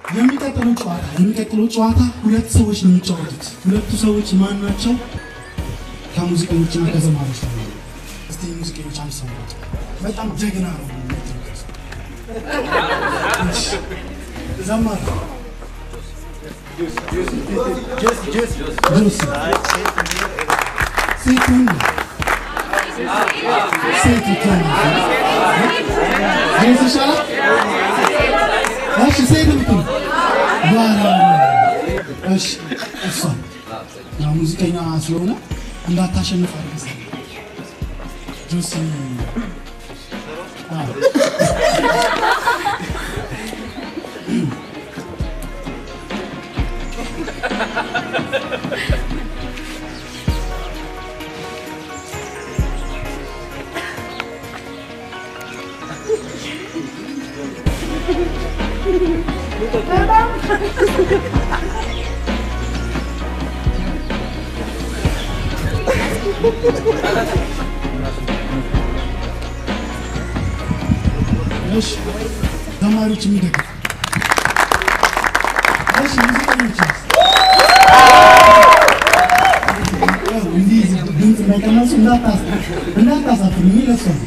የሚቀጥለው ጨዋታ የሚቀጥለው ጨዋታ ሁለት ሰዎች ነው የሚጫወቱት። ሁለቱ ሰዎች ማን ናቸው? ከሙዚቀኞችና ከዘማሪዎች ነው። እስቲ ሙዚቀኞች አንድ ሰው ናቸው። በጣም ጀግና ነው። እሺ፣ ዘማሪ ጆሲ ሴት ወንድ ሴት ይቻላል። ጆሲ ይሻላል። እሺ ሴት ምትል ባላ እሺ እሷ ያው ሙዚቀኛ ስለሆነ እንዳታሸንፍ አድርገህ ጆሲ አዎ እሺ ተማሪዎች የሚደግፍ እሺ ሙዚቀኞች እንዲህ ድምፅ እንዳይቀነሱ እንዳታስ እንዳታሳፍሩ የሚለሱ ነው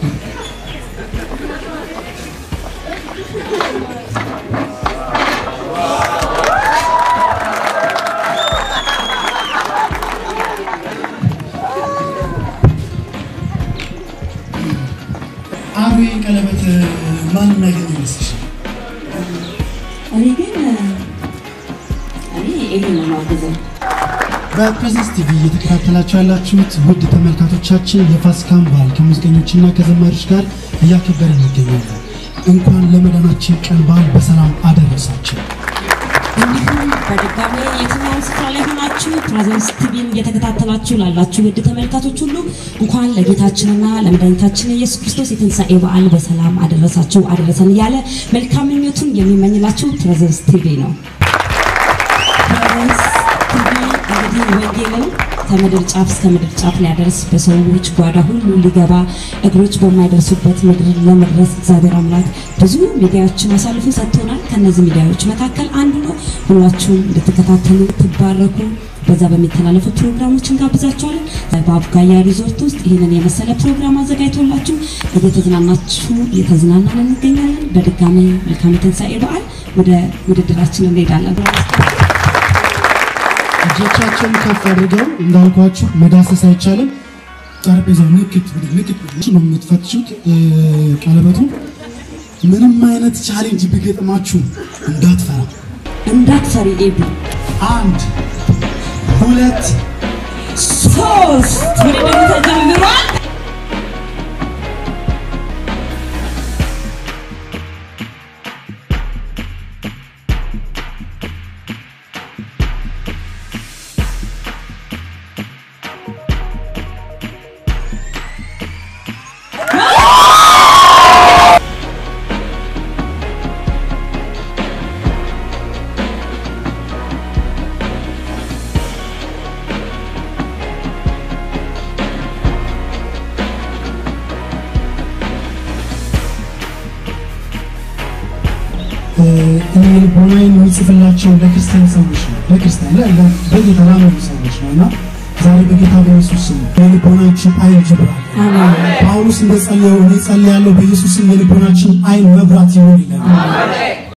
አቤ ቀለበት ማን የሚያገኝ ይመስልሻል? እኔ ግን እኔ ይሄን ነው የማግዘው። በፕሬዘንስ ቲቪ እየተከታተላችሁ ያላችሁት ውድ ተመልካቾቻችን የፋሲካን በዓል ከሙዚቀኞችና ከዘማሪዎች ጋር እያከበርን እንገኛለን። እንኳን ለመዳናችን ቀን በዓል በሰላም አደረሳችሁ። እንዲሁም በድጋሚ የትኛውን ስፍራ ላይ ሆናችሁ ፕሬዘንስ ቲቪን እየተከታተላችሁ ላላችሁ ውድ ተመልካቾች ሁሉ እንኳን ለጌታችንና ለመድኃኒታችን ኢየሱስ ክርስቶስ የትንሣኤ በዓል በሰላም አደረሳችሁ አደረሰን እያለ መልካም ምኞቱን የሚመኝላችሁ ፕሬዘንስ ቲቪ ነው። ፕሬዘንስ ቲቪ እንግዲህ ወንጌልን ከምድር ጫፍ እስከ ምድር ጫፍ ሊያደርስ በሰዎች ጓዳ ሁሉ ሊገባ እግሮች በማይደርሱበት ምድር ለመድረስ እግዚአብሔር አምላክ ብዙ ሚዲያዎችን አሳልፎ ሰጥቶናል። ከነዚህ ሚዲያዎች መካከል አንዱ ነው። ሁላችሁም እንድትከታተሉ ትባረኩ። በዛ በሚተላለፉ ፕሮግራሞችን ጋብዛችኋለን። በአቡጋያ ሪዞርት ውስጥ ይህንን የመሰለ ፕሮግራም አዘጋጅቶላችሁ እየተዝናናችሁ እየተዝናናን እንገኛለን። በድጋሚ መልካም የትንሣኤ በዓል። ወደ ውድድራችን እንሄዳለን። እጆቻቸውን ከፍ አድርገው እንዳልኳችሁ መዳሰስ አይቻልም። ጠረጴዛው ንክት ብድግ ንክት ብድግ ነው የምትፈትሹት። እ፣ ቀለበቱ ምንም አይነት ቻሌንጅ ቢገጥማችሁ እንዳትፈራ። እንዳትፈሪ ኤቢ አንድ ሁለት ሶስት ውድድሩ ተጀምሯል። እ፣ እኔ ልቦናዬን የሚጽፍላቸው ለክርስቲያን ሰዎች ነው። ለክርስቲያን ለ- ለ- በጌታ ላመኑ ሰዎች ነው እና ዛሬ በጌታ በኢየሱስ ስም የልቦናችን አይን ይብራል። ጳውሎስ እንደጸለየው እኔ ጸልያለሁ በኢየሱስ ስም የልቦናችን አይን መብራት ይሁን ይላል።